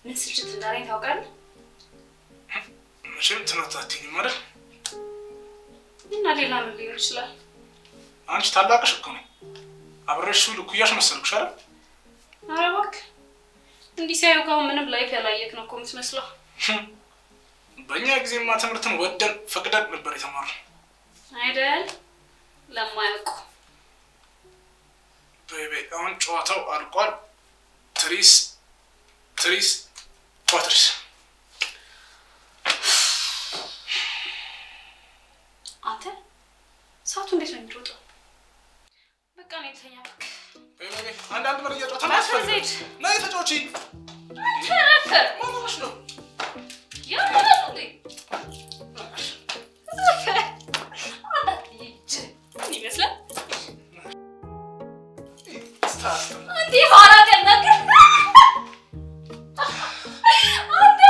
ምን ስልችት እንዳለኝ ታውቃለህ? መቼም ትምህርት አትይኝም አይደል? እና ሌላ ምን ሊሆን ይችላል? አንቺ ታላቅሽ እኮ ነኝ። አብረሽ እኩያሽ መሰልኩሽ አይደል? ኧረ እባክህ እንዲህ ሲያዩ ጋር ምንም ላይፍ ያላየክ ነው እኮ የምትመስለው። በእኛ ጊዜማ ትምህርትን ወደን ፈቅደን ነበር የተማርነው። አይደል? ለማያውቁ ቤቤ አሁን ጨዋታው አልቋል። ትሪስ ትሪስ ኳትሪስ አንተ ሰዓቱ እንዴት ነው የሚሮጠው? በቃ ነው የተኛ ቤቤ አንዳንድ መረጃ ጨዋታ ማስፈዘድ ያስፈልጋል። ነይ ተጫወቺ። ተረፈ ምን ሆነሽ ነው? ያማል እንዴ? ተረፈ አላት ይች ምን ይመስላል? ስታስጠላ። እንዴ ኋላ ቀናከ አንተ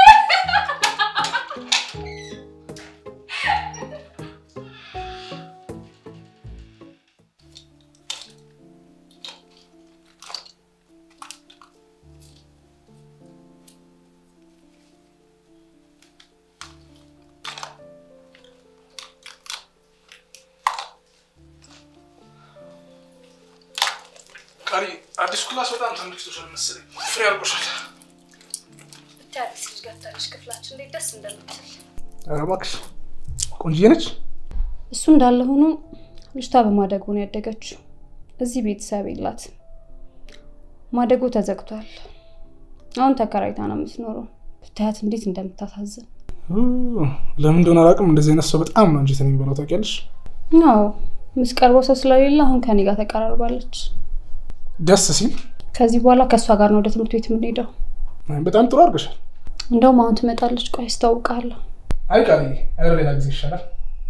ቀሪ አዲስ ክላስ በጣም ተመልክቶሻል መሰለኝ። ፍሬ አድርጎሻል። ብታይ አዲስ ልጅ ገብታለች ክፍላችን እንዴት ደስ እንደምትል ኧረ እባክሽ ቆንጅዬ ነች። እሱ እንዳለ ሆኖ ልጅቷ በማደጎ ነው ያደገችው። እዚህ ቤተሰብ የላት። ማደጎ ተዘግቷል። አሁን ተከራይታ ነው የምትኖረው። ብታያት እንዴት እንደምታሳዝን። ለምን እንደሆነ አላውቅም። እንደዚህ አይነት ሰው በጣም ነው አንጀትን የሚበላው ታውቂያለሽ። አዎ የምትቀርበው ሰው ስለሌለ አሁን ከኔ ጋር ተቀራርባለች። ደስ ሲል ከዚህ በኋላ ከእሷ ጋር ነው ወደ ትምህርት ቤት የምንሄደው። በጣም ጥሩ አድርገሻል። እንደውም አሁን ትመጣለች። ቆይ አስታውቃለሁ። አይ ቃል ኧረ ሌላ ጊዜ ይሻላል።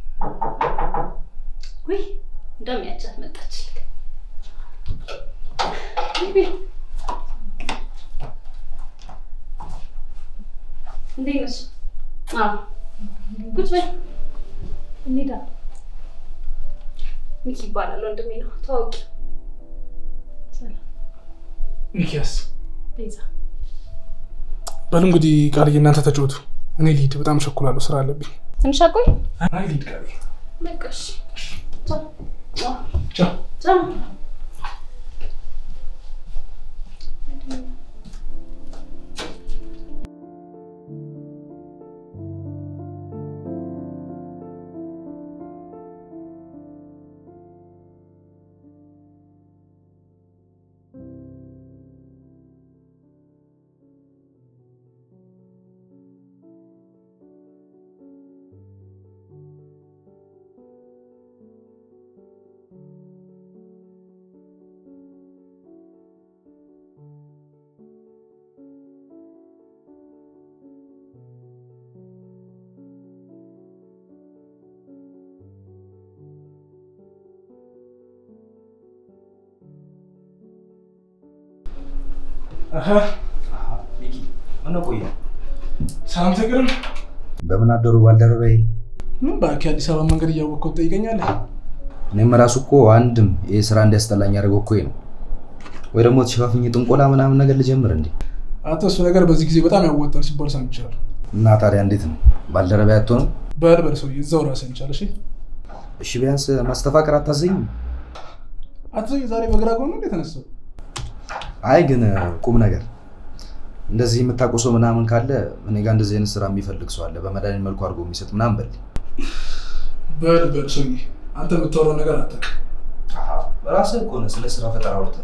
ውይ እንደሚያቻት መጣች። እንዴት ነሽ? አዎ ቁጭ በይ እንሄዳለን። ሚኪ ይባላል ወንድሜ ነው። ታዋቂ ሰላም ሚኪያስ ቤዛ በሉ እንግዲህ ቃልዬ እናንተ ተጫወቱ። እኔ ልሂድ፣ በጣም ቸኩላለሁ፣ ስራ አለብኝ። ትንሽ አቆይ። አይ ልሂድ ቃልዬ። በቃ እሺ። ቻው ቻው። ቻው። ሚኪ ምነው ቆየ? ሰላም ተግርም በምን አደሩ ባልደረባዬ? ምን እባክህ የአዲስ አበባ መንገድ እያወቅኸው ትጠይቀኛለህ? እኔም ራሱ እኮ አንድም ይህ ስራ እንዲያስጠላኝ ያደርገው እኮ ይሄ ነው። ወይ ደግሞ ተሸፋፍኝ ጥንቆላ ምናምን ነገር ልጀምር እንዴ? አንተ እሱ ነገር በዚህ ጊዜ በጣም ያዋጣል ሲባል ሰምቻለሁ። እና ታዲያ እንዴት ነው ባልደረባዬ አትሆንም? በል በል ሰውዬ እዛው ራስህን ቻል። እሺ እሺ ቢያንስ ማስተፋቀር አታዘኝም? አትዘኝ። ዛሬ በግራ ጎን እንዴት ተነሳው? አይ ግን ቁም ነገር እንደዚህ የምታውቀው ሰው ምናምን ካለ እኔ ጋር እንደዚህ አይነት ስራ የሚፈልግ ሰው አለ፣ በመድኃኒት መልኩ አድርጎ የሚሰጥ ምናምን በል። በል በል ሰውዬ አንተ የምታወራው ነገር አታውቅም። ራስህ እኮ ነህ ስለ ስራ ፈጠራ አውርተህ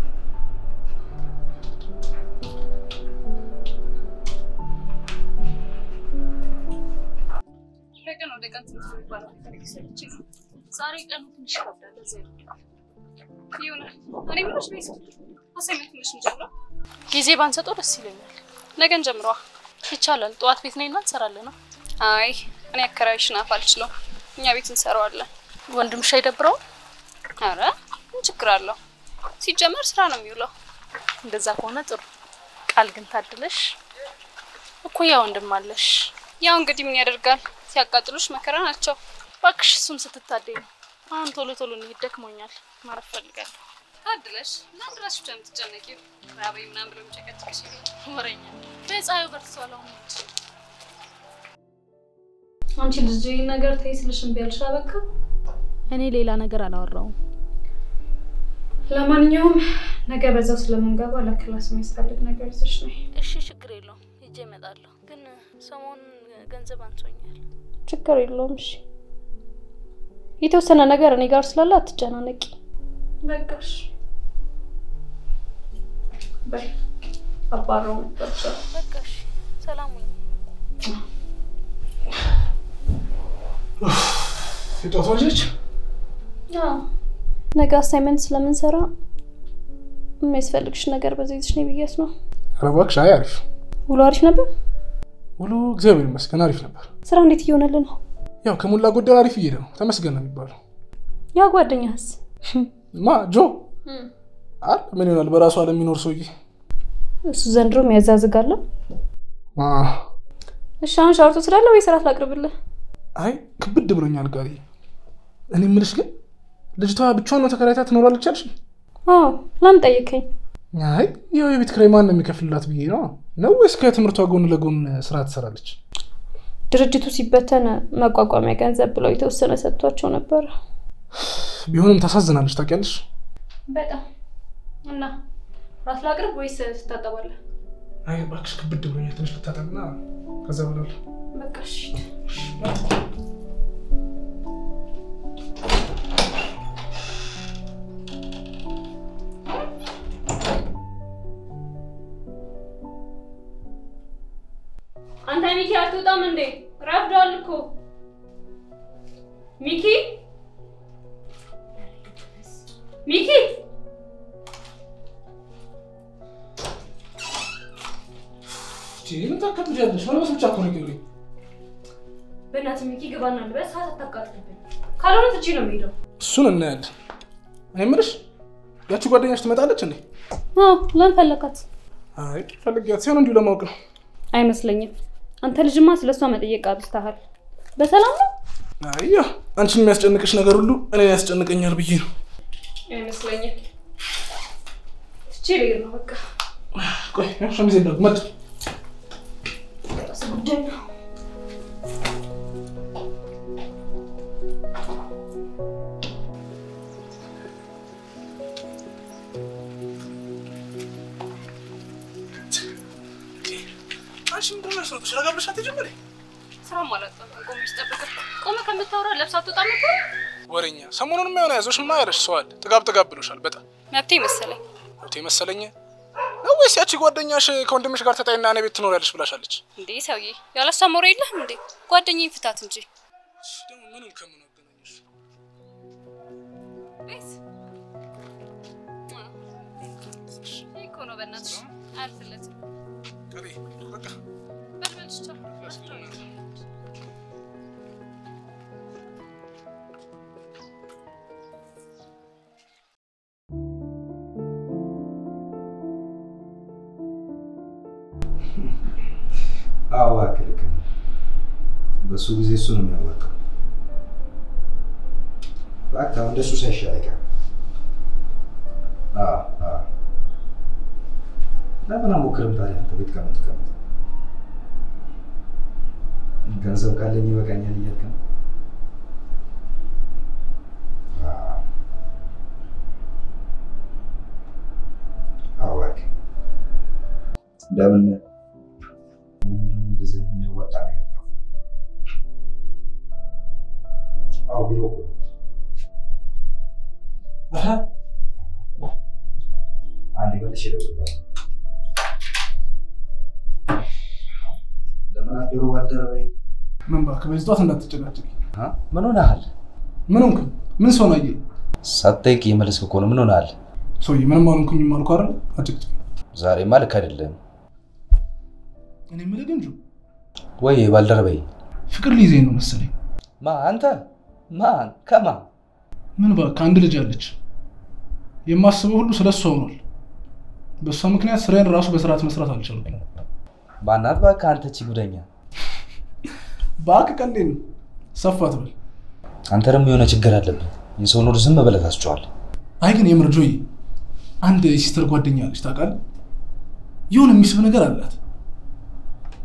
ከቀን ወደ ቀን ትምህርት የሚባለው ነገር እየሰለቸኝ ነው። ዛሬ ቀኑ ትንሽ ይከብዳል። ለዚያ ይሆናል። እኔ ምኖች ቤት አሳይመንት ትንሽ እንጀምረው። ጊዜ ባንሰጠው ደስ ይለኛል። ነገን ጀምረዋ ይቻላል። ጠዋት ቤት ነይና እንሰራለን። አይ እኔ አከራይሽን አፍ አልችለውም። እኛ ቤት እንሰራዋለን። ወንድምሽ አይደብረውም? አረ ምን ችግር አለው? ሲጀመር ስራ ነው የሚውለው። እንደዛ ከሆነ ጥሩ። ቃል ግን ታድለሽ እኩያ ወንድም አለሽ። ያው እንግዲህ ምን ያደርጋል፣ ሲያቃጥሉሽ መከራ ናቸው። እባክሽ እሱም ስትታደይ ነው። አሁን ቶሎ ቶሎ እንሂድ፣ ደክሞኛል፣ ማረፍ ፈልጋለሁ። ታድለሽ ለአንድ ራስሽ ብቻ የምትጨነቂው ራበይ ምናምን ብሎ የሚጨቀጭቅሽ ወረኛ በፀሐዩ በርትቷል። አሁን አንቺ ልጅ ይህን ነገር ተይ ስልሽ እምቢ አልሽ። በቃ እኔ ሌላ ነገር አላወራውም። ለማንኛውም ነገ በዛው ስለምንገባ ለክላስ የሚያስፈልግ ነገር ይዘሽ ነይ። እሺ፣ ችግር የለውም ሂጄ እመጣለሁ። ግን ሰሞኑን ገንዘብ አንሶኛል። ችግር የለውም። እሺ የተወሰነ ነገር እኔ ጋር ስላለ አትጨናነቂ። በቃሽ በይ አባረው ነበር በቃ እሺ፣ ሰላም ሁኚ። የጧቷ ልጅ ነገ አሳይመንት ስለምንሰራ የሚያስፈልግሽ ነገር በዚህ ይዘሽ ነይ ብያት ነው። ኧረ እባክሽ። አይ አሪፍ ውሎ አሪፍ ነበር። ውሎ እግዚአብሔር ይመስገን አሪፍ ነበር። ስራ እንዴት እየሆነልን ነው? ያው ከሞላ ጎደል አሪፍ እየሄደ ነው። ተመስገን ነው የሚባለው። ያ ጓደኛህስ? ማ ጆ አለ ምን ይሆናል በራሱ ዓለም የሚኖር ሰውዬ። እሱ ዘንድሮም ያዛዝጋለሁ። አ፣ እሺ አሁን ሻወር ትወስዳለህ ወይ ስራት ላቅርብልህ? አይ ክብድ ብሎኛል ጋር እኔ የምልሽ ግን ልጅቷ ብቻዋን ነው ተከራይታ ትኖራለች አልሽ? አዎ ለምን ጠየከኝ? አይ ያው የቤት ኪራይ ማን ነው የሚከፍልላት ብዬ ነው። ነው ወይስ ከትምህርቷ ጎን ለጎን ስራ ትሰራለች? ድርጅቱ ሲበተን መቋቋሚያ ገንዘብ ብለው የተወሰነ ሰጥቷቸው ነበር። ቢሆንም ታሳዝናለች ታውቂያለሽ። በጣም እና ራት ላቅርብ ወይስ ትታጠባለህ? አይ እባክሽ ክብድ ብሎኛል። ትንሽ ልታጠብና ከዛ ብላል በቃ እሺ። አንተ ሚኪ አትወጣም እንዴ? ረፍዷል እኮ ሚኪ ሚኪ ምን ታከብጃለሽ? መልበስ ብቻ እኮ ነው የሚቀረኝ። በእናትህ ሚኪ ግባና ልበስ፣ ሰዓት አታቃጥልብኝ። ካልሆነ ትቼ ነው የሚሄደው። እሱን እናያለን። እኔ የምልሽ ያቺ ጓደኛሽ ትመጣለች እንዴ? አዎ ለምን ፈለካት? አይ ፈልጊያት ሲሆን እንዲሁ ለማወቅ ነው። አይመስለኝም። አንተ ልጅማ ስለ እሷ መጠየቅ አብዝተሃል። በሰላም ነው? አይ ያው አንቺን የሚያስጨንቅሽ ነገር ሁሉ እኔ ያስጨንቀኛል ብዬ ነው። አይመስለኝም። ትቼ ልሄድ ነው በቃ። ቆይ ያው ሸሚዜ እንዳልኩ መጥ ራስ ጉዳይ ነው። አንቺ ምንድን ነው ያስሮጥሽ? ረጋ ብለሽ አትጀምሪ። ስራም አላጣም። ቆመች ጠብቀህ ቆመ ከምታወራ ለብሳ አትወጣም ነበር። ወሬኛ ሰሞኑን የሆነ ያዞሽማ ያለሽ ሰው አለ። ጥጋብ ጥጋብ ብሎሻል በጣም መብቴ መሰለኝ። መብቴ መሰለኝ ነው ወይስ ያቺ ጓደኛሽ ከወንድምሽ ጋር ተጣይና እኔ ቤት ትኖሪያለሽ ብላሻለች? እንዴ ሰውዬ ያለሷ ሞረ የለህም እንዴ? ጓደኛዬ ፍታት እንጂ ደግሞ ምንም ከምን አገናኘሽ? ቤት ይህ እኮ ነው። በእናትሽ አያልፍለትም። ቀሪ በቃ በልበልሽ ቻው። አዎ እባክህ ልክ ነህ። በሱ ጊዜ እሱ ነው የሚያዋጣው። እባክህ አሁን እንደሱ ሳይሻል አይቀርም። አዎ አዎ። ለምን አሞክርም ታዲያ አንተ ቤት ከምትቀመጥ? ገንዘብ ካለኝ ይበቃኛል እያልክ ነው? አዎ። አዎ እባክህ ለምን እንደዚህ የሚያዋጣ ነገር ነው? አዎ ቢሮ እኮ ነው። አሀ አንዴ መልሼ እደውልልሃለሁ። ለምን አደሩ ባልደረባዬ? ምን እባክህ በዚህ ጠዋት እንዳትጨቃጨቂ። አ? ምን ሆነሃል? ምን ሆንክ? ምን ሰው ናየ? ሳትጠይቅ የመለስክ እኮ ነው። ምን ሆነሃል? ሰውዬ ምንም አልሆንኩኝም አልኩ አይደል? አጭቅጭቅ። ዛሬማ ልክ አይደለም እኔ የምልህ ግን ጆ ወይ ባልደረባዬ? ፍቅር ሊይዘኝ ነው መሰለኝ። ማ አንተ? ማን? ከማ? ምን እባክህ አንድ ልጅ አለች። የማስበው ሁሉ ስለ እሷ ሆኗል። በእሷ ምክንያት ስራዬን ራሱ በስርዓት መስራት አልቻልኩም። ማናት? እባክህ አንተ ቺ ጉደኛ። እባክህ ቀልዴን ነው። ሰፋ ትበል። አንተ ደግሞ የሆነ ችግር አለብህ። የሰው ኑሮ ዝም ብለህ ታስጨዋለህ። አይ ግን የምር ጆይ አንድ የሲስተር ጓደኛ አለች ታውቃለህ? የሆነ የሚስብ ነገር አላት።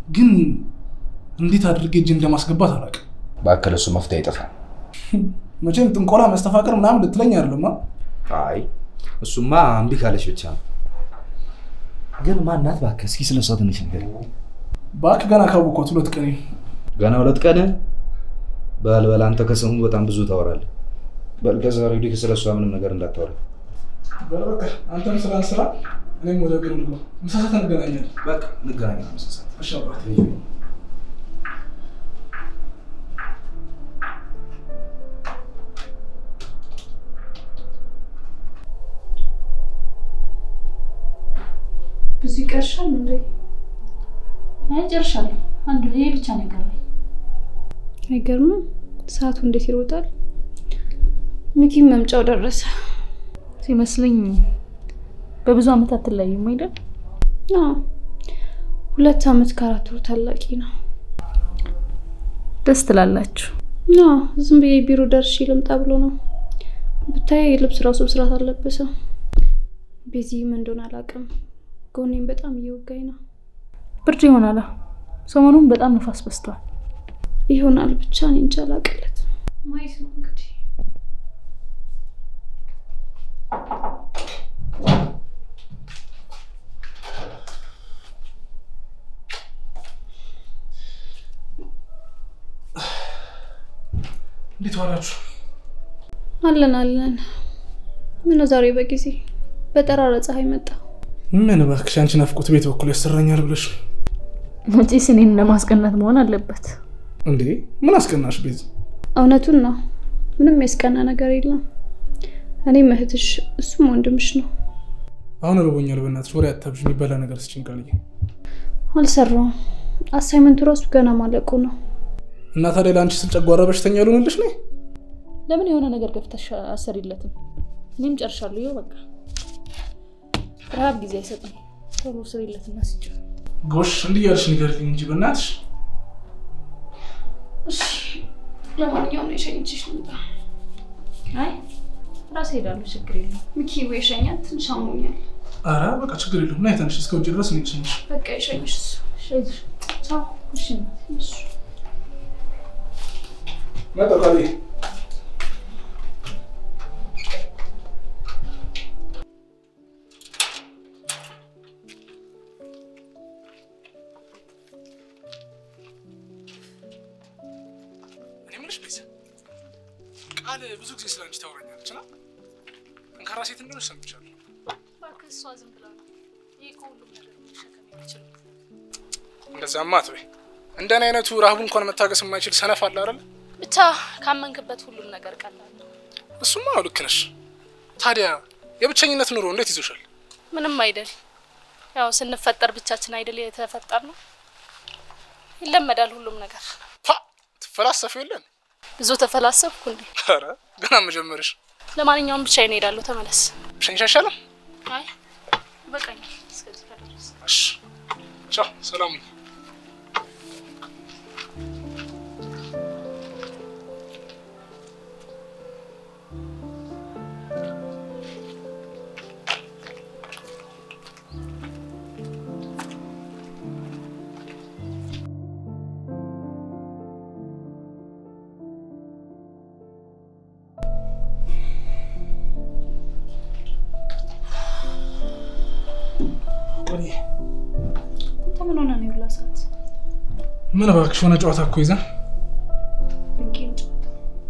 ግን እንዴት አድርጌ እጅ እንደማስገባት አላውቅም። በአከል እሱ መፍትሄ አይጠፋም። መቼም ጥንቆላ፣ መስተፋቅር ምናምን ልትለኝ አይደለም። አይ እሱማ እምቢ ካለች ብቻ ነው። ግን ማናት እባክህ? እስኪ ስለ እሷ ትንሽ ነገር እባክህ ገና ካወኳት ሁለት ቀን ገና ሁለት ቀን በል በል፣ አንተ ከሰሙ በጣም ብዙ ታወራለህ። በል ከዛ ወዲህ ስለ እሷ ምንም ነገር እንዳታወራ። በቃ አንተም ስራን ስራ፣ እኔም ወደ ቢሮ ልግባ። ምሳ ሰዓት እንገናኛለን። በቃ እንገናኛለን። ምሳ ሰዓት እሺ አባቴ። ብዙ ይቀርሻል እንዴ? አይ ጨርሻለሁ። አንዱ ይሄ ብቻ ነው የቀረኝ። አይገርምም? ሰዓቱ እንዴት ይሮጣል። ሚኪም መምጫው ደረሰ ሲመስለኝ በብዙ ዓመት አትለያዩም አይደል? አዎ፣ ሁለት ዓመት ከአራት ወር ታላቂ ነው። ደስ ትላላችሁ። አዎ፣ ዝም ብዬ ቢሮ ደርሼ ልምጣ ብሎ ነው። ብታይ ልብስ ራሱ ብስራት አለበሰው። ቤዚም እንደሆነ አላውቅም፣ ጎኔም በጣም እየወጋኝ ነው። ብርድ ይሆናል። ሰሞኑን በጣም ነፋስ በዝቷል። ይሆናል ብቻ እኔ እንጃ አላውቅለት። ማየት ነው እንግዲህ። እንዴት ዋላችሁ? አለን አለን። ምን ዛሬ በጊዜ በጠራራ ፀሐይ መጣ። ምን እባክሽ አንቺ ናፍቆት ቤት በኩል ያሰራኛል ብለሽ መቼስ እኔን ለማስቀናት መሆን አለበት። እንዴ? ምን አስቀናሽ ቤዝ? እውነቱን ነው። ምንም ያስቀና ነገር የለም። እኔም እህትሽ፣ እሱም ወንድምሽ ነው። አሁን ርቦኛል። በእናትሽ ወሬ አታብዥ። የሚበላ ነገር ስጭኝ ቃልዬ። አልሰራውም። አሳይመንቱ ራሱ ገና ማለቁ ነው። እና ታዲያ ለአንቺ ስል ጨጓራ በሽተኛ ልሆንልሽ ነው? ለምን የሆነ ነገር ገፍተሽ አሰሪለትም? እኔም ጨርሻለሁ። ይኸው በቃ ረሀብ ጊዜ አይሰጥም። ቶሎ ስሪለትና ስጭ። ጎሽ እንዲህ እያልሽ ንገሪልኝ እንጂ በእናትሽ። ለማንኛውም የሸኝችሽ ልምጣ። አይ ራሴ ሄዳለሁ፣ ችግር የለም። ሚኪ ወይ ሸኛት፣ ትንሽ አሞኛል። ኧረ በቃ ችግር የለውም። ና የተንሽ እስከ ውጭ ድረስ እኔ ልሸኝሽ። በቃ የሸኝሽ እሱ። ሻይሽ ቻው። እሺ እናቴ። እሱ መጣሁ ቃልዬ። እኔ የምልሽ ቤዛ፣ ቃል ብዙ ጊዜ ስለ አንቺ ታወራኛለች እና ጠንካራ ሴት እንደሆነች ሰምቻለሁ። እባክህ እሷ ዝም ብላ ነው። ይህ ከሁሉም ነገር መሸከም የሚችለው እንደዛማ አትበይ። እንደኔ አይነቱ ረሃቡ እንኳን መታገስ የማይችል ሰነፍ አለ አይደል? ብቻ ካመንክበት ሁሉም ነገር ቀላል ነው። እሱማ አዎ ልክ ነሽ። ታዲያ የብቸኝነት ኑሮ እንዴት ይዞሻል? ምንም አይደል። ያው ስንፈጠር ብቻችን አይደል የተፈጠር ነው። ይለመዳል ሁሉም ነገር። ፓ ትፈላሰፊ የለን? ብዙ ተፈላሰብኩ እንዴ? ኧረ ገና መጀመርሽ። ለማንኛውም ብቻዬን እሄዳለሁ። ተመለስ። ብቻዬን አይሻልም? አይ በቃኛል። እስከዚህ ከደረስ እሺ ቻው፣ ሰላም ሁኚ። ቆይ አንተ ምን ሆነ ነው የሁላ ሰዓት? ምን እባክሽ የሆነ ጨዋታ እኮ ይዘን ብንቄም ጨዋታ።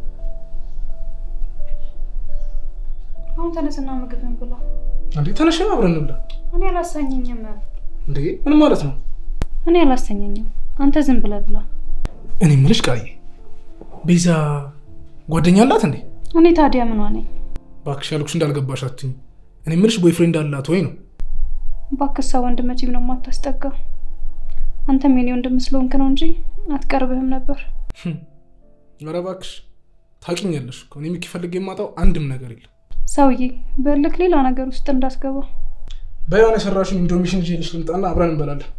አሁን ተነስና ምግብን ብላ። እንዴ ተነሽ አብረን እንብላ። እኔ አላሳኘኝም። እንዴ ምን ማለት ነው? እኔ አላሳኘኝም። አንተ ዝም ብለህ ብላ። እኔ የምልሽ ቃልዬ፣ ቤዛ ጓደኛ አላት እንዴ? እኔ ታዲያ ምን ነኝ? እባክሽ ያልኩሽ እንዳልገባሽ አትይኝ። እኔ የምልሽ ቦይፍሬንድ አላት ወይ ነው? ባክሳ ወንድ መቼም ነው የማታስጠጋው። አንተም የኔ ወንድም ስለሆንክ ነው እንጂ አትቀርብህም ነበር። ኧረ እባክሽ ታውቂኛለሽ እኮ እኔ ሚኪ ፈልጌ የማጣው አንድም ነገር የለም። ሰውዬ በልክ ሌላ ነገር ውስጥ እንዳስገባ። በየሆነ የሰራሽን ኢንዶሚሽን ይዤልሽ ልምጣና አብረን እንበላለን።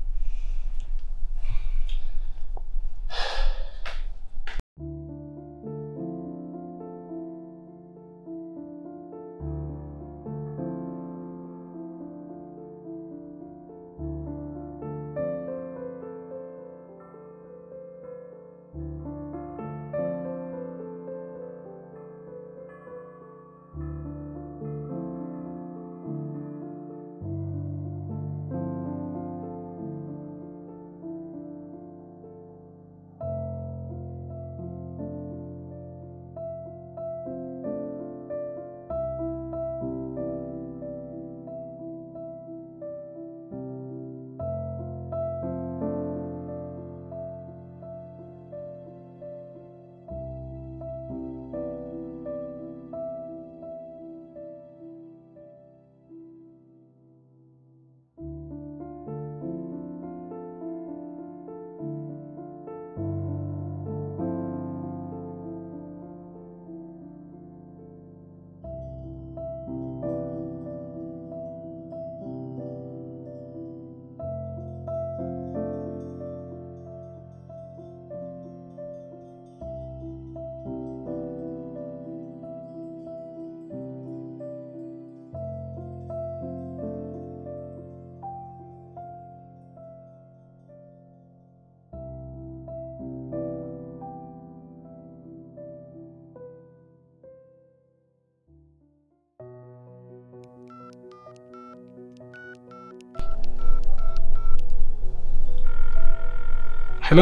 ሄሎ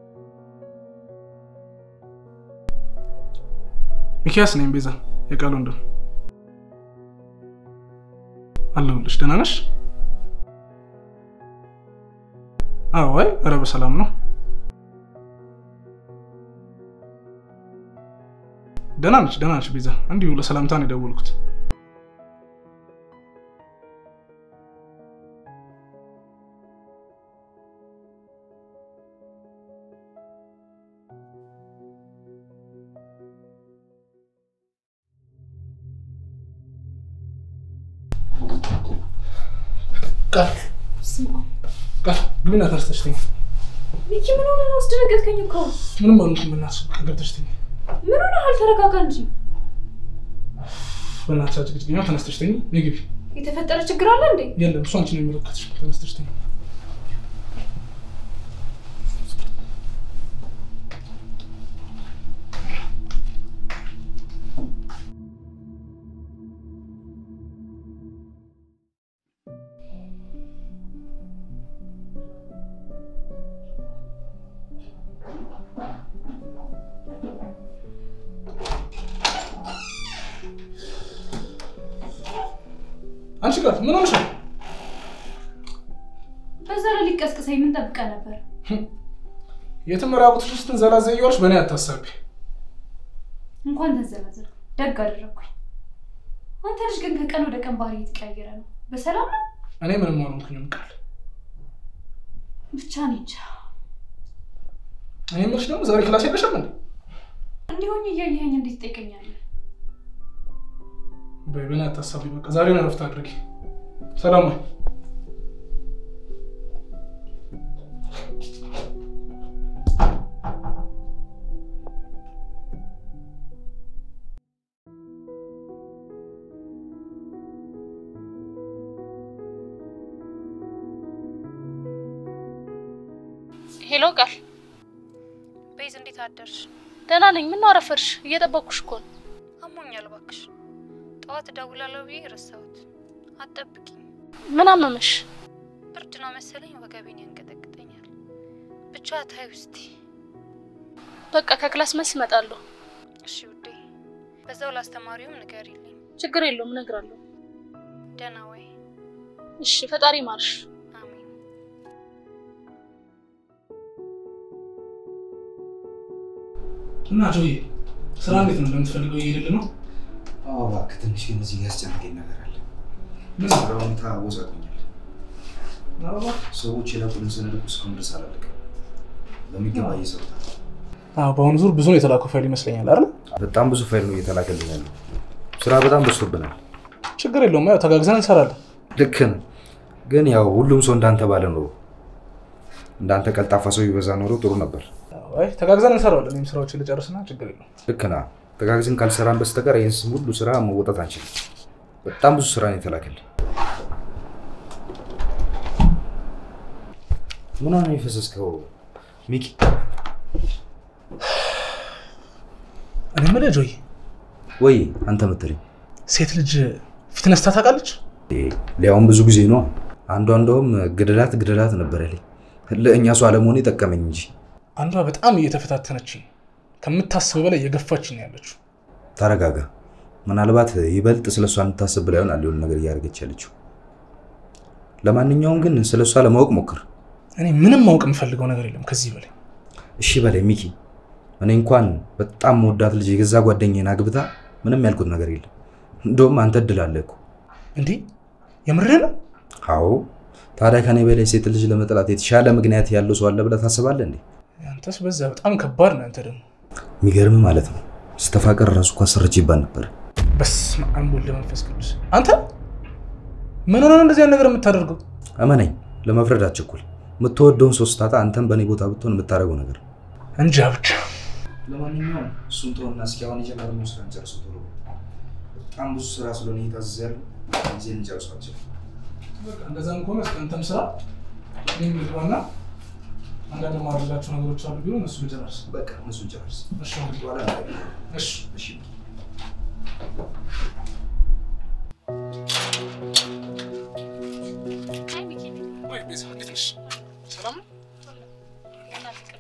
ሚኪያስ ነኝ። ቤዛ የቃል ወንድም አለሁልሽ። ደህና ነሽ? አዎ። አይ ኧረ በሰላም ነው። ደህና ነች፣ ደህና ነች ቤዛ። እንዲሁ ለሰላምታ ነው የደወልኩት። ቃል ቃል ግቢና ተነስተሽ ተኝ። ሚኪ ምን ሆነ ነው? አስደነገጥከኝ እኮ። ምንም አልሆንኩም። በእናትሽ ገብተሽ ተኝ። ምን ሆነ? አልተረጋጋ እንጂ። በእናትሽ አጭቅጭቅኛ። ተነስተሽ ተኝ። ነይ ግቢ። የተፈጠረ ችግር አለ እንዴ? የለም እሱ አንቺን ነው የሚመለከትሽ። ተነስተሽ ተኝ። አንቺ ጋር ምን ሆነሽ ነው? በዛ ላይ ሊቀስቅሰኝ ምን ጠብቀህ ነበር? የትም ራቁትሽ ስትንዘላዘ እየዋልሽ በእኔ አታሳቢ። እንኳን ተንዘላዘል ደግ አደረግኩኝ። አንተ ልጅ ግን ከቀን ወደ ቀን ባህሪ የተቀያየረ ነው። በሰላም ነው? እኔ ምንም አልሆንኩኝም ቃል። ብቻ እኔ እንጃ። እኔ የምልሽ ደግሞ ዛሬ ክላስ የለሽም እንዴ? እንዲሆኝ እያየኸኝ እንዴት ትጠይቀኛለህ? በይ በእኔ አታሳቢ። በቃ ዛሬ ነው እረፍት አድርጊ። ሰላም ወይ ሄሎ ቃል፣ ቤዝ እንዴት አደርሽ? ደህና ነኝ። ምን ነው አረፈድሽ? እየጠበቅኩሽ እኮ ነው። አሞኛል እባክሽ። ጠዋት እደውላለሁ ብዬ ረሳሁት። አትጠብቂኝ። ምን አመመሽ? ብርድ ነው መሰለኝ ወገቤን ያንቀጠቅጠኛል። ብቻ ታይ ውስቲ። በቃ ከክላስ መልስ እመጣለሁ። እሺ ውዴ፣ በዛው ላስተማሪውም ንገሪልኝ። ችግር የለውም እነግራለሁ። ደህና ወይ? እሺ፣ ፈጣሪ ማርሽ። አሜን። እና ጆዬ ስራ እንዴት ነው? እንደምትፈልገው እየሄድልህ ነው? አዎ እባክህ፣ ትንሽ ግን እዚህ ያስጨነቀኝ ነገር አለ። ምን? ስራ ሁኔታ አወዛግቦኛል። ሰዎች የላኩልን ሰነድ እኮ እስካሁን ድረስ አላለቀም። በሚገባ እየሰሩታል። አዎ፣ በአሁኑ ዙር ብዙ ነው የተላከው ፋይል ይመስለኛል አይደል? በጣም ብዙ ፋይል ነው እየተላከልን ያለው። ስራ በጣም በዝቶብናል። ችግር የለውም ያው ተጋግዘን እንሰራለን። ልክ ነህ። ግን ያው ሁሉም ሰው እንዳንተ ባለ ኖሮ እንዳንተ ቀልጣፋ ሰው ይበዛ ኖሮ ጥሩ ነበር። አይ ተጋግዘን እንሰራለን። እኔም ስራዎችን ልጨርስና ችግር የለውም። ልክ ነህ። ተጋግዘን ካልሰራን በስተቀር ይህን ስም ሁሉ ስራ መወጣት አንችልም። በጣም ብዙ ስራ ነው የተላከልን። ምን ነው የፈሰስከው ሚኪ? እኔ የምልህ ጆዬ ወይ አንተ ምትለኝ ሴት ልጅ ፊት ነስታ ታውቃለች? ሊያውም ብዙ ጊዜ ነው። አንዷ እንደውም ግደላት ግደላት ነበር ያለኝ። ለእኛ ሰው አለመሆን ጠቀመኝ እንጂ። አንዷ በጣም እየተፈታተነች ከምታስበው በላይ እየገፋች ነው ያለችው። ተረጋጋ። ምናልባት ይበልጥ ስለ እሷ እንድታስብ ብላ ይሆናል የሆነ ነገር እያደረገች ያለችው። ለማንኛውም ግን ስለ እሷ ለማወቅ ሞክር። እኔ ምንም ማወቅ የምፈልገው ነገር የለም ከዚህ በላይ። እሺ በላይ ሚኪ፣ እኔ እንኳን በጣም መወዳት ልጅ የገዛ ጓደኛዬን አግብታ ምንም ያልኩት ነገር የለም። እንደውም አንተ እድል አለህ እኮ። እንዴ የምርህ ነው? አዎ። ታዲያ ከኔ በላይ ሴት ልጅ ለመጥላት የተሻለ ምክንያት ያለው ሰው አለ ብለህ ታስባለህ እንዴ? አንተስ በዛ በጣም ከባድ ነው። አንተ ደግሞ የሚገርም ማለት ነው። ስተፋቀር ራሱ እኮ አሰርች ይባል ነበር። በስመ አብ ወወልድ ወመንፈስ ቅዱስ። አንተ ምን ሆነ ነው እንደዚህ አይነት ነገር የምታደርገው? እመነኝ፣ ለመፍረድ አትቸኩል። የምትወደውን ሰው ስታጣ አንተም በእኔ ቦታ ብትሆን የምታደርገው ነገር እንጃ ብቻ። ለማንኛውም እሱን ተወና እስኪ አሁን የጀመርነው ስራ እንጨርሰው ቶሎ። በጣም ብዙ ስራ ስለሆነ እየታዘዘ ያለው ጊዜ እንጨርሷቸው። በቃ እንደዛም ከሆነ እስከ አንተም ስራ እኔም ልግባና አንዳንድ ማድረጋቸው ነገሮች አሉ ቢሆን እሱ ልጨርስ። በቃ እነሱን ጨርስ። እሺ እንግዲህ በኋላ እናገኛለን። እሺ እሺ አይ ሚኪ፣ ወይ ቤዛ እንዴት ነሽ? ሰላም ነው? እናትህ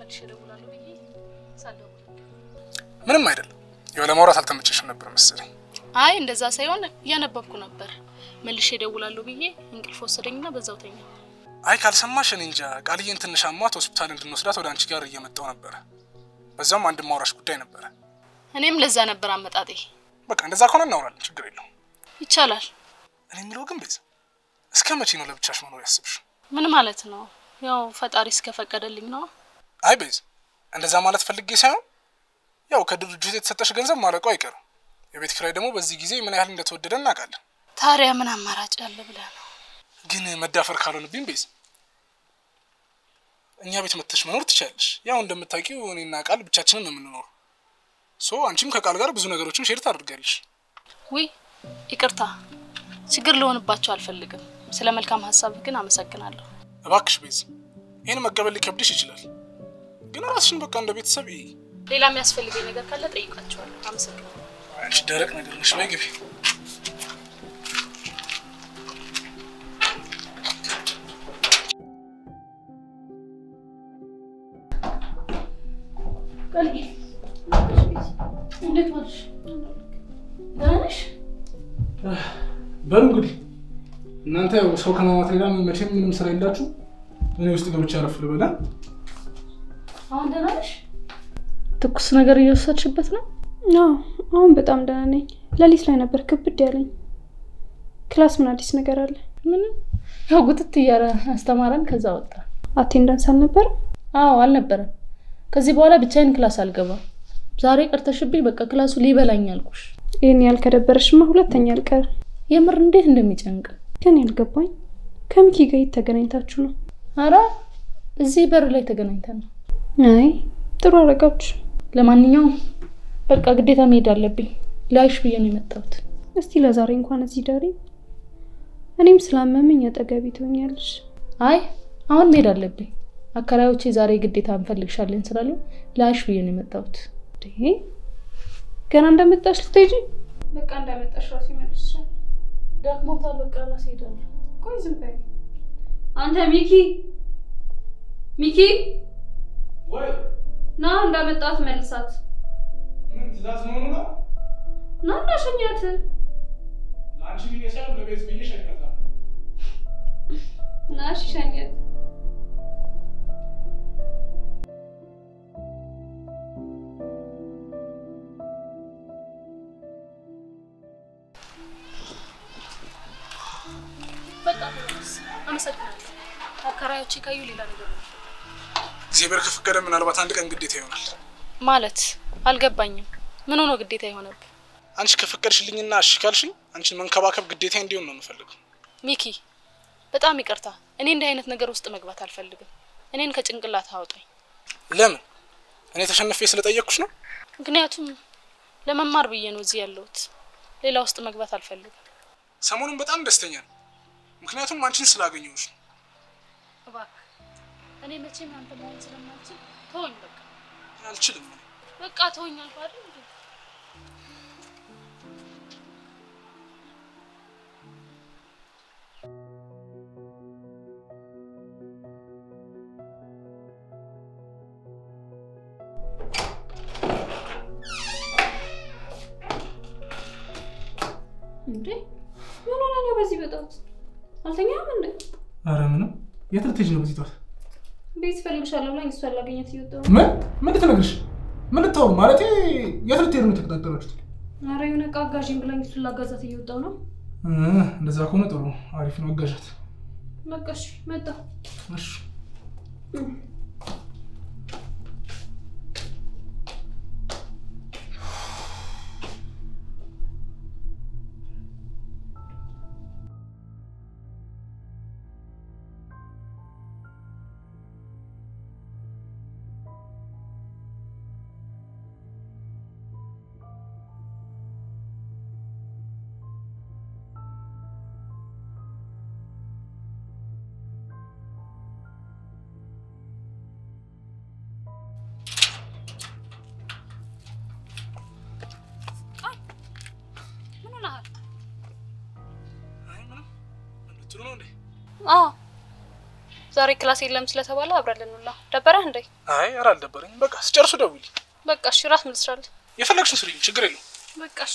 መልሼ እደውላለሁ ብዬ ሳልደውል ምንም አይደለም። ያው ለማውራት አልተመቸሽም ነበር መሰለኝ። አይ እንደዛ ሳይሆን እያነበብኩ ነበር። መልሼ እደውላለሁ ብዬ እንቅልፍ ወሰደኝና በዛው ተኛ። አይ ካልሰማሽ እኔ እንጃ። ቃልዬን ትንሽ አሟት ሆስፒታል እንድንወስዳት ወደ አንቺ ጋር እየመጣው ነበረ። በዛም አንድ ማውራሽ ጉዳይ ነበረ። እኔም ለዛ ነበር አመጣጤ። በቃ እንደዛ ከሆነ እናወራለን፣ ችግር የለውም። ይቻላል። እኔ የሚለው ግን ቤዛ እስከ መቼ ነው ለብቻሽ መኖር ያስብሽ? ምን ማለት ነው? ያው ፈጣሪ እስከፈቀደልኝ ነው። አይ ቤዛ እንደዛ ማለት ፈልጌ ሳይሆን ያው ከድርጅቱ የተሰጠሽ ገንዘብ ማለቁ አይቀርም። የቤት ኪራይ ደግሞ በዚህ ጊዜ ምን ያህል እንደተወደደ እናውቃለን። ታዲያ ምን አማራጭ አለ ብለህ ነው? ግን መዳፈር ካልሆንብኝ ቤዛ እኛ ቤት መተሽ መኖር ትችያለሽ። ያው እንደምታውቂው እኔና ቃል ብቻችንን ነው የምንኖረው። ሶ አንቺም ከቃል ጋር ብዙ ነገሮችን ሼር ታደርጋለሽ። ውይ ይቅርታ፣ ችግር ልሆንባቸው አልፈልግም። ስለ መልካም ሀሳብህ ግን አመሰግናለሁ። እባክሽ ቤዛ ይህን መቀበል ሊከብድሽ ይችላል፣ ግን ራስሽን በቃ እንደ ቤተሰብ ይይ። ሌላ የሚያስፈልገኝ ነገር ካለ ጠይቃቸዋለሁ። አመሰግናለሁ። አንቺ ደረቅ ነገር ነሽ። በይ ግቢ። እንዴት ዋልሽ? ደህና ነሽ? በሉ እንግዲህ እናንተ ያው ሰው ከማማት ሌላ መቼም ምንም ስራ የላችሁ። እኔ ውስጥ ገብቼ አረፍ ልበላ። አሁን ደህና ነሽ? ትኩስ ነገር እየወሰድሽበት ነው? አዎ አሁን በጣም ደህና ነኝ። ሌሊት ላይ ነበር ክብድ ያለኝ። ክላስ ምን አዲስ ነገር አለ? ምንም ያው ጉትት እያለ አስተማረን፣ ከዛ ወጣ። አቴንዳንስ አልነበረም? አዎ አልነበረም። ከዚህ በኋላ ብቻዬን ክላስ አልገባም። ዛሬ ቀርተሽብኝ በቃ ክላሱ ሊበላኝ አልኩሽ። ይህን ያህል ከደበረሽማ ሁለተኛ አልቀር። የምር እንዴት እንደሚጨንቅ ግን ያልገባኝ ከሚኪ ጋር የት ተገናኝታችሁ ነው? አረ እዚህ በር ላይ ተገናኝተን ነው። አይ ጥሩ አረጋችሁ። ለማንኛውም በቃ ግዴታ መሄድ አለብኝ። ላይሽ ብዬ ነው የመጣሁት። እስቲ ለዛሬ እንኳን እዚህ ዳሪ። እኔም ስላመመኝ አጠገቢ ትሆኛለሽ። አይ አሁን መሄድ አለብኝ። አከራዮቼ ዛሬ ግዴታ እንፈልግሻለን ስላሉ ላይሽ ብዬ ነው የመጣሁት። እንዴ ገና እንደመጣሽ ልትሄጂ? በቃ እንዳመጣሽ ራሱ ይመልስሻል። ዳክሞታል። በቃ ራሴ ሄዳለሁ። ቆይ ዝም በይ አንተ ሚኪ ሚኪ ወይ ና እንዳመጣት መልሳት ምን ትእዛዝ መሆኑ ነው? ና እና ሸኛት ለአንቺ ብዬ ሳይሆን ለቤት ብዬ ሸኛታለሁ። ና እሺ ሸኛት በቃ ተመለስ። አመሰግናለሁ። አከራዮቼ ካዩ ሌላ ነገር ነው እግዚአብሔር ከፈቀደ ምናልባት አንድ ቀን ግዴታ ይሆናል። ማለት አልገባኝም። ምን ሆኖ ግዴታ የሆነብህ? አንቺ ከፈቀድሽልኝና እሺ ካልሽኝ አንቺን መንከባከብ ግዴታ እንዲሆን ነው የምፈልገው። ሚኪ በጣም ይቅርታ። እኔ እንዲህ አይነት ነገር ውስጥ መግባት አልፈልግም። እኔን ከጭንቅላት አውጣኝ። ለምን? እኔ ተሸንፌ ስለጠየቅኩሽ ነው? ምክንያቱም ለመማር ብዬ ነው እዚህ ያለሁት። ሌላ ውስጥ መግባት አልፈልግም። ሰሞኑን በጣም ደስተኛ ነው፣ ምክንያቱም አንቺን ስላገኘሁሽ ነው። እባክህ እኔ መቼም አንተ መሆን ስለማልችል ተወኝ። በቃ አልችልም። በቃ ተወኝ አልኩህ አይደል እንዴ? እንዴ ምን ሆነ ነው በዚህ በጠዋት አልተኛም እንዴ አረ ምንም። የት ልትሄጂ ነው በዚህ ጠዋት? ቤት እፈልግሻለሁ ብላኝ እሷን ላገኛት እየወጣሁ ነው ምን ምን ልትነግርሽ? ምን ልታወሩ? ማለቴ የት ልትሄዱ ነው የተቀጣጠራችሁት? ኧረ የሆነ ዕቃ አጋዥኝ ብላኝ እሱን ላጋዛት እየወጣሁ ነው እ እንደዛ ከሆነ ጥሩ አሪፍ ነው። አጋዣት። በቃ እሺ መጣሁ እሺ ምን ሆነሃል? አይ ምንም። ምን ልትሉ ነው እንዴ? አዎ ዛሬ ክላስ የለም ስለተባለ አብረን ልንውላ ደበረህ እንዴ? አይ ኧረ አልደበረኝም። በቃ ስጨርሱ ደውይልኝ። በቃ እሺ፣ ራት ምን ትሰራለህ? የፈለግሽውን ስሪኝ፣ ችግር የለውም። በቃ እሺ።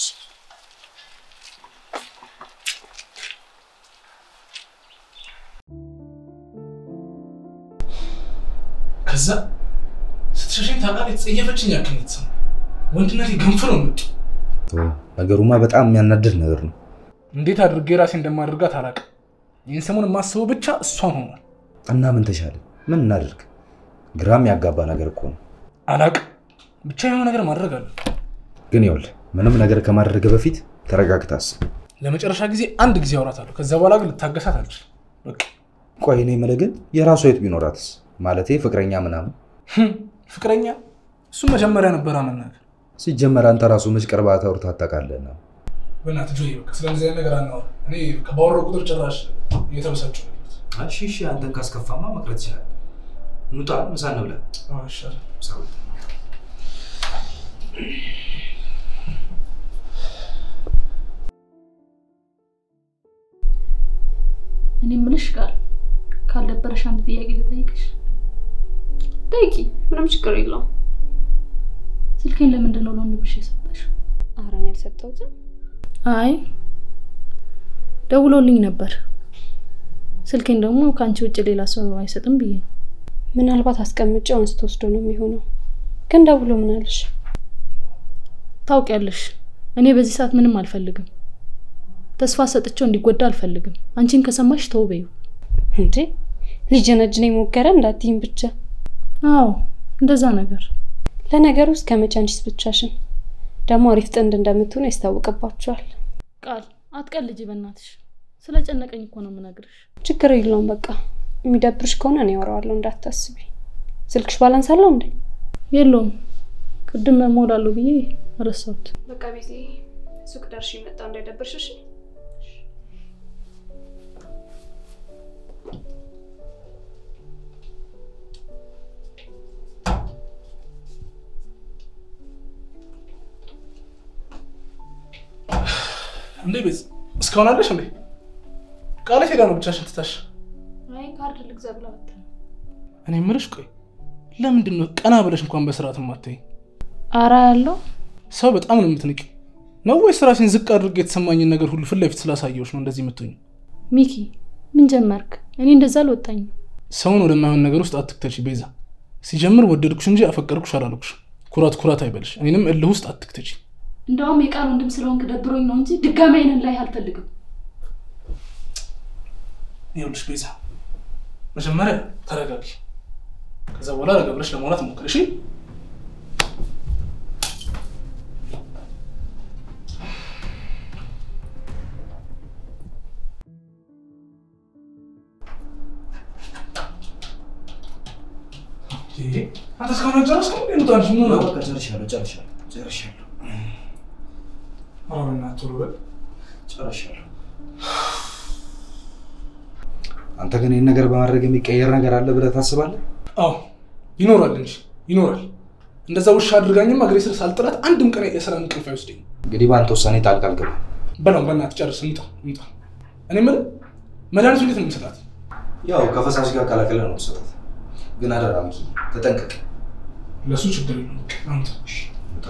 ከዛ ስትሸሸኝ ታውቃለህ፣ የተጸየፈችኝ ያክል ነው የተሰማው። ወንድነቴ ገንፍ ነው መጡ። ነገሩማ በጣም የሚያናድድ ነገር ነው። እንዴት አድርጌ ራሴ እንደማደርጋት አላውቅም። ይህን ሰሞን የማስበው ብቻ እሷን ሆኗል። እና ምን ተሻለ? ምን እናደርግ? ግራም ያጋባ ነገር እኮ ነው። አላውቅም፣ ብቻ የሆነ ነገር ማድረግ አለ። ግን ይኸውልህ ምንም ነገር ከማድረግ በፊት ተረጋግተህ አስብ። ለመጨረሻ ጊዜ አንድ ጊዜ አውራታለሁ። ከዛ በኋላ ግን ልታገሳት አልችልም። በቃ ቆይ እኔ የምልህ ግን የራሷ የት ቢኖራትስ? ማለቴ ፍቅረኛ ምናምን። ህም፣ ፍቅረኛ እሱ መጀመሪያ ነበር መናገር። ሲጀመር አንተ ራሱ መች ቀርባ ተውርታ አታውቃለህና። በእናትህ ጆዬ፣ በቃ ስለዚህ አይነት ነገር አናወራም። እኔ ባወራሁ ቁጥር ጭራሽ እየተበሳጨሁ ነው ያለሁት። እሺ እሺ፣ አንተን ካስከፋማ መቅረት ይችላል። እንውጣ፣ ምሳ እንብላ። አዎ፣ ይሻላል። እኔ የምልሽ ቃል ካልደበረሽ አንድ ጥያቄ ልጠይቅሽ። ጠይቂ፣ ምንም ችግር የለውም። ስልኬን ለምንድን ነው ለወንድምሽ የሰጠሽው? ኧረ እኔ አልሰጠሁትም። አይ ደውሎልኝ ነበር። ስልኬን ደግሞ ከአንቺ ውጭ ሌላ ሰው አይሰጥም ብዬ ነው። ምናልባት አስቀምጬው አንስቶ ወስዶ ነው የሚሆነው። ግን ደውሎ ምን አለሽ? ታውቂያለሽ፣ እኔ በዚህ ሰዓት ምንም አልፈልግም። ተስፋ ሰጥቼው እንዲጎዳ አልፈልግም። አንቺን ከሰማሽ ተው በይው። እንዴ ሊጀነጅን የሞከረ እንዳትይም ብቻ። አዎ እንደዛ ነገር። ለነገሩ እስከ መቼ አንቺስ ብቻሽን? ደግሞ አሪፍ ጥንድ እንደምትሆኑ ያስታውቅባችኋል። ቃል አትቀልጂ በእናትሽ። ስለጨነቀኝ እኮ ነው የምነግርሽ። ችግር የለውም በቃ የሚደብርሽ ከሆነ እኔ አወራዋለሁ፣ እንዳታስቢ። ስልክሽ ባላንስ አለው እንዴ? የለውም ቅድም እሞላለሁ ብዬ ረሳሁት። በቃ ቤቴ ሱቅ ደርሼ መጣ እንዳይደብርሽ እሺ? እንዴ ቤዝ እስካሁን አለሽ እንዴ? ቃላት ሄዳ ነው ብቻሽን ትታሽ? አይ ካርድ ልግዛ ብላ ወጣ። እኔ የምልሽ ቆይ ለምንድን ነው ቀና ብለሽ እንኳን በስርዓት ማትይ? አራ ያለው ሰው በጣም ነው የምትንቂ ነው ወይስ ራሴን ዝቅ አድርጌ የተሰማኝን ነገር ሁሉ ፊት ለፊት ስላሳየሁሽ ነው እንደዚህ የምትሆኝ? ሚኪ ምን ጀመርክ? እኔ እንደዛ አልወጣኝም። ሰውን ወደማይሆን ነገር ውስጥ አትክተች ቤዛ። ሲጀምር ወደድኩሽ እንጂ አፈቀርኩሽ አላልኩሽ። ኩራት ኩራት አይበልሽ። እኔንም እልህ ውስጥ አትክተች። እንደውም የቃል ወንድም ስለሆንክ ደብሮኝ ነው እንጂ ድጋሚ አይነን ላይ አልፈልግም። ይኸውልሽ ቤዛ፣ መጀመሪያ ተረጋጊ። ከዛ በኋላ ረጋ ብለሽ ለማውራት ሞክር እሺ? ይሄ አንተ እስካሁን አልጨረስክም እንዴ? ነው ታዲያ ምን ነው? በቃ ጨርሻለሁ፣ ጨርሻለሁ፣ ጨርሻለሁ፣ ኧረ በእናትህ ቶሎ በል። ጨርሻለሁ። አንተ ግን ይህን ነገር በማድረግ የሚቀየር ነገር አለ ብለህ ታስባለህ? አዎ ይኖራል እንጂ ይኖራል። እንደዛ ውሻ አድርጋኝም እግሬ ስር ሳልጥላት አንድም ቀን የስራ እንቅልፍ አይወስደኝ። እንግዲህ በአንተ ውሳኔ ጣልቃ አልገባም። በለው በእናትህ ጨርስ፣ እንውጣ እንውጣ። እኔ የምልህ መድኃኒቱ እንዴት ነው የምሰጣት? ያው ከፈሳሽ ጋር ቀላቅለህ ነው የምትሰጣት። ግን አደራ ሚኪ ተጠንቀቅ። ለእሱ ችግር የለውም። በቃ አንተ ውጣ።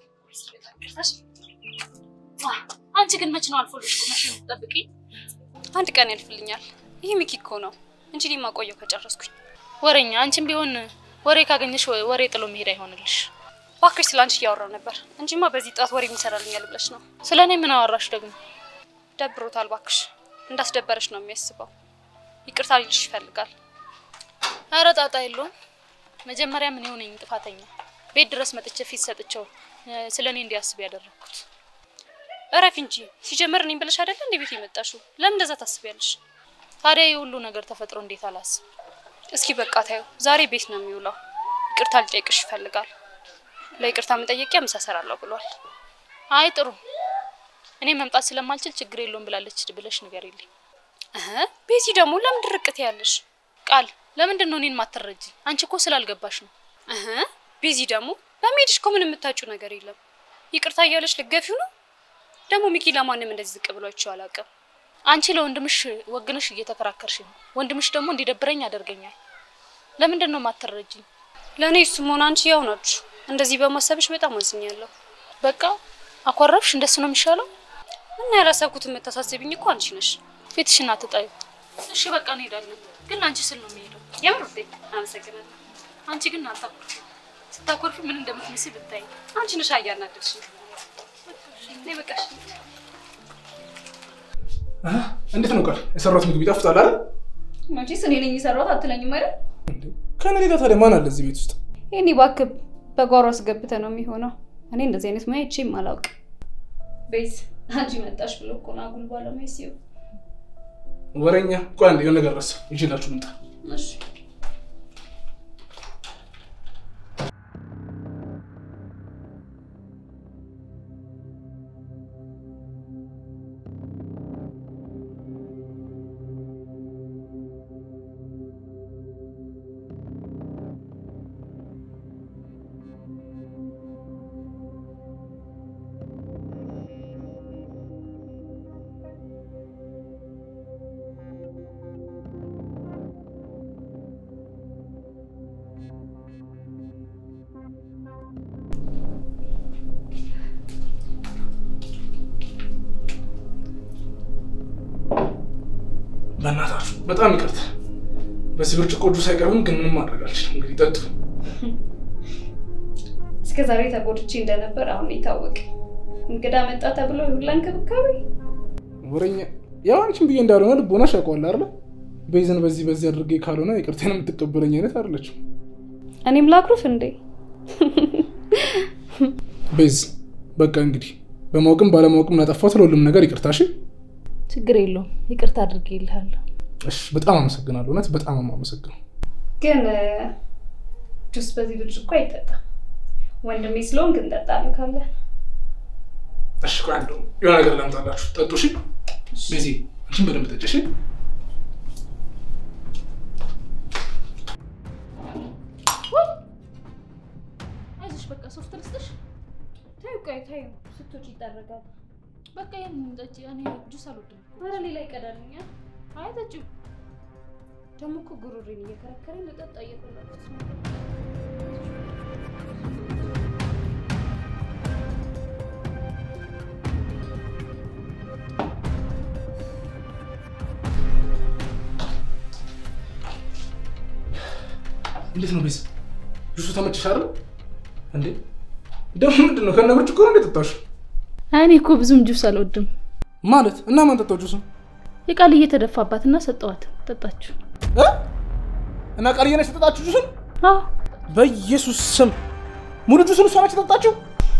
አንቺ ግን መች ነው አልፎልሽ ቁመሽ የምትጠብቂኝ? አንድ ቀን ያልፍልኛል። ይህ ሚኪ እኮ ነው እንጂ እኔ ማቆየው ከጨረስኩኝ። ወሬኛ፣ አንቺም ቢሆን ወሬ ካገኘሽ ወሬ ጥሎ መሄድ አይሆንልሽ። እባክሽ ስለ አንቺ እያወራው ነበር እንጂማ በዚህ ጣት ወሬ የሚሰራልኛል ብለሽ ነው። ስለ እኔ ምን አወራሽ ደግሞ? ደብሮታል። እባክሽ እንዳስደበረሽ ነው የሚያስበው። ይቅርታ ሊልሽ ይፈልጋል። ኧረ ጣጣ የለውም። መጀመሪያ ምን የሆነኝ ጥፋተኛ ቤት ድረስ መጥቼ ፊት ሰጥቼው ስለ እኔ እንዲያስብ ያደረግኩት። እረፊ እንጂ ሲጀመር እኔም ብለሽ አይደለ እንደ ቤት የመጣሽው? ለምን እንደዛ ታስቢያለሽ? ታዲያ የሁሉ ነገር ተፈጥሮ እንዴት አላስብ? እስኪ በቃ ታዩ። ዛሬ ቤት ነው የሚውለው። ይቅርታ ሊጠይቅሽ ይፈልጋል። ለይቅርታ መጠየቂያ ምሳ እሰራለሁ ብሏል። አይ ጥሩ። እኔ መምጣት ስለማልችል ችግር የለውም ብላለች ብለሽ ንገሪልኝ። እህ ቤቲ ደግሞ ለምን ድርቅት ያለሽ? ቃል ለምንድን ነው እኔን ማትረጂ? አንቺ እኮ ስላልገባሽ ነው። እህ ቤዚ ደግሞ በመሄድሽ እኮ ምን የምታጭው ነገር የለም። ይቅርታ እያለሽ ልገፊው ነው። ደግሞ ሚኪ ለማንም እንደዚህ ዝቅ ብሎ አይቼው አላውቅም። አንቺ ለወንድምሽ ወግንሽ እየተከራከርሽ ነው። ወንድምሽ ደግሞ እንዲደብረኝ ያደርገኛል። ለምንድን ነው ማትረጂኝ? ለእኔ እሱም ሆነ አንቺ ያው ናችሁ። እንደዚህ በማሰብሽ በጣም አዝኛለሁ። በቃ አኮረፍሽ። እንደሱ ነው የሚሻለው። እና ያላሰብኩት የምታሳስቢኝ እኮ አንቺ ነሽ። ፊትሽን አትጣዩ። እሺ በቃ እንሄዳለን፣ ግን ለአንቺ ስል ነው የሚሄደው። የምር ውዴ፣ አመሰግናለሁ። አንቺ ግን አታኮርፊ። ስታኮርፊ ምን እንደምትመስል ብታይ። አንቺ ነሽ አያናደድሽ። እኔ በቃ እሺ። እንዴት ነው ቃል የሰራሁት ምግብ ይጣፍጣል አይደል? መቼስ እኔ ነኝ የሰራሁት አትለኝም አይደል? ከእኔ ሌላ ታዲያ ማን አለ እዚህ ቤት ውስጥ? ይህኔ እባክህ በጓሮ አስገብተህ ነው የሚሆነው። እኔ እንደዚህ አይነት ሙያ አይቼም አላውቅም። ቤዝ አንቺ መጣሽ ብሎ እኮ ነው አጉል ባለሙያ ሲሆን ወሬኛ። ቆይ አንዴ የሆነ ነገር ረሳሁ፣ ይዤላችሁ ልምጣ። እሺ በእናታችሁ በጣም ይቅርታ። በዚህ ብርጭቆ ጁስ አይቀርብም፣ ግን ምንም ማድረግ አልችልም። እንግዲህ ጠጡ። እስከ ዛሬ ተጎድቼ እንደነበር አሁን የታወቀ እንግዳ መጣ ተብሎ የሁላ እንክብካቤ ወሬኛ። ያው አንቺን ብዬ እንዳልሆነ ልቦናሽ ያውቀዋል አይደለ? ቤዝን በዚህ በዚህ አድርጌ ካልሆነ ይቅርቴን የምትቀበለኝ አይነት አይደለችም። እኔም ላኩርፍ እንዴ? ቤዝ በቃ እንግዲህ በማወቅም ባለማወቅም ላጠፋሁት ለሁሉም ነገር ይቅርታ። እሺ ችግር የለውም ይቅርታ አድርጌልሃለሁ። እሺ፣ በጣም አመሰግናለሁ። እውነት በጣም የማመሰግነው። ግን ጁስ በዚህ ብርጭቆ አይጠጣም። ወንድሜ ስለሆንክ እንጠጣለን ካለ እሺ፣ ቆይ አንድ የሆነ ነገር ላምጣላችሁ፣ ጠጡ። እሺ ቤዚ፣ አንቺን በደንብ ጠጪ። እሺ አይዞሽ በቃ ሶፍት ልስጥሽ። ታዩ ቆይ ታዩ ስትወጪ ይጠረጋል። በቃ ይሄን ጠጪ። እኔ ጁስ አልወድም። ኧረ ሌላ ይቀዳልኛል። አይ ጠጪው። ደግሞ እኮ ጉሮሬን እየከረከረኝ ልጠጣ እየፈለኩት ነው። እንዴት ነው ቤዝ? ጁሱ ተመችሽ አይደል? እንዴ ደግሞ ምንድን ነው ከነ ብርጭቆ ነው እንዴ ጠጣሽ? እኔ እኮ ብዙም ጁስ አልወድም። ማለት እና ማን ጠጣው ጁሱ? የቃል እየተደፋባትና ሰጠዋት፣ ጠጣችሁ። እ? እና ቃልዬ ነች የጠጣችሁ ጁሱን? አዎ በኢየሱስ ስም ሙሉ ጁሱን እሷ ነች የጠጣችሁ?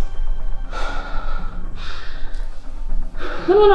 ምን ሆና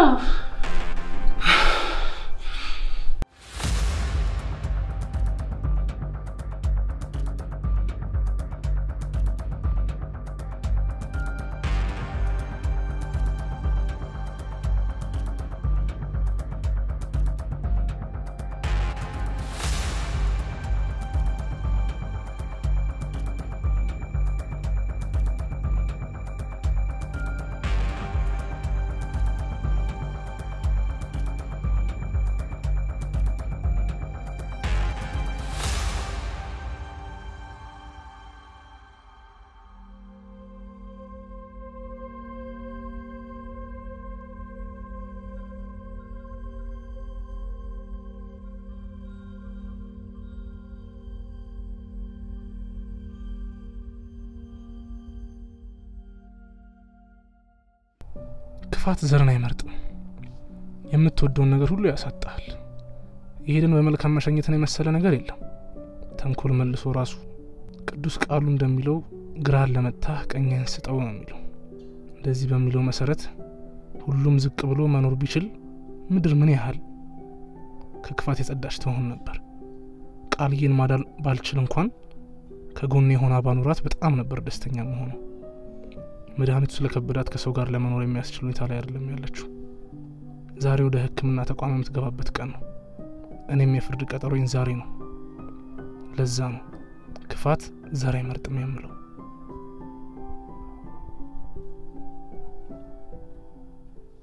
ክፋት ዘርን አይመርጥም። የምትወደውን ነገር ሁሉ ያሳጣሃል። ይሄድን በመልካም መሸኘትን የመሰለ ነገር የለም። ተንኮል መልሶ ራሱ ቅዱስ ቃሉ እንደሚለው ግራን ለመታህ ቀኝህን ስጠው ነው የሚለው። እንደዚህ በሚለው መሰረት ሁሉም ዝቅ ብሎ መኖር ቢችል ምድር ምን ያህል ከክፋት የጸዳች ትሆን ነበር። ቃልዬን ማዳን ባልችል እንኳን ከጎኔ የሆነ ባኖራት በጣም ነበር ደስተኛ መሆኑ። መድኃኒቱ ስለከበዳት ከሰው ጋር ለመኖር የሚያስችል ሁኔታ ላይ አይደለም ያለችው። ዛሬ ወደ ሕክምና ተቋም የምትገባበት ቀን ነው። እኔም የፍርድ ቀጠሮኝ ዛሬ ነው። ለዛ ነው ክፋት ዘር አይመርጥም የምለው።